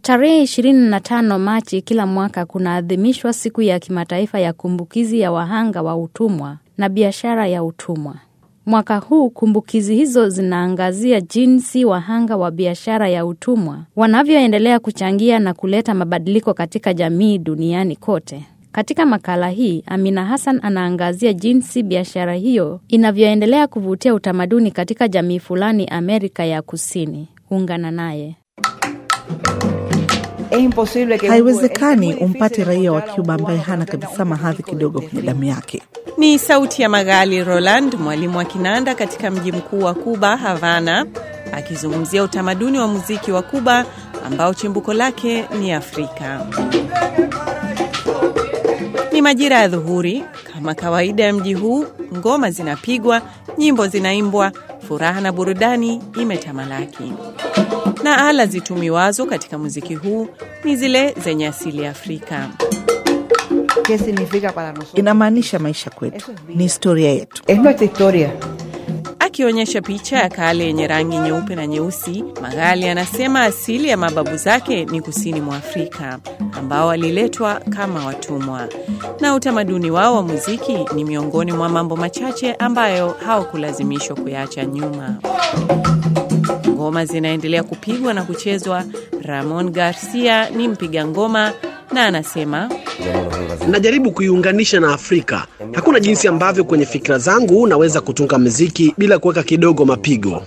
Tarehe 25 Machi kila mwaka kunaadhimishwa siku ya kimataifa ya kumbukizi ya wahanga wa utumwa na biashara ya utumwa. Mwaka huu kumbukizi hizo zinaangazia jinsi wahanga wa biashara ya utumwa wanavyoendelea kuchangia na kuleta mabadiliko katika jamii duniani kote. Katika makala hii, Amina Hassan anaangazia jinsi biashara hiyo inavyoendelea kuvutia utamaduni katika jamii fulani Amerika ya Kusini. Ungana naye. Haiwezekani umpate raia wa Cuba ambaye hana kabisa mahadhi kidogo kwenye damu yake. Ni sauti ya Magali Roland, mwalimu wa kinanda katika mji mkuu wa Kuba, Havana, akizungumzia utamaduni wa muziki wa Kuba ambao chimbuko lake ni Afrika. Ni majira ya dhuhuri. Kama kawaida ya mji huu, ngoma zinapigwa, nyimbo zinaimbwa, furaha na burudani imetamalaki. Na ala zitumiwazo katika muziki huu ni zile zenye asili ya Afrika. Inamaanisha maisha kwetu, ni historia yetu. Akionyesha picha ya kale yenye rangi nyeupe na nyeusi, Magali anasema asili ya mababu zake ni kusini mwa Afrika, ambao waliletwa kama watumwa, na utamaduni wao wa muziki ni miongoni mwa mambo machache ambayo hawakulazimishwa kuyaacha nyuma. Ngoma zinaendelea kupigwa na kuchezwa. Ramon Garcia ni mpiga ngoma na anasema Najaribu kuiunganisha na Afrika. Hakuna jinsi ambavyo kwenye fikra zangu naweza kutunga muziki bila kuweka kidogo mapigo.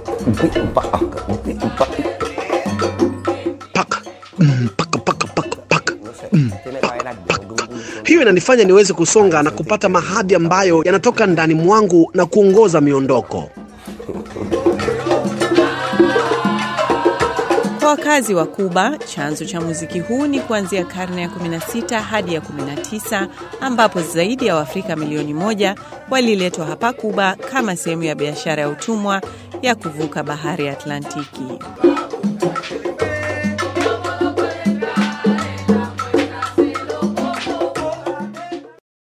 Paka, mm, paka, paka, paka, paka, mm, paka, paka. Hiyo inanifanya niweze kusonga na kupata mahadi ambayo yanatoka ndani mwangu na kuongoza miondoko. Kwa wakazi wa Kuba, chanzo cha muziki huu ni kuanzia karne ya 16 hadi ya 19 ambapo zaidi ya Waafrika milioni moja waliletwa hapa Kuba kama sehemu ya biashara ya utumwa ya kuvuka bahari ya Atlantiki.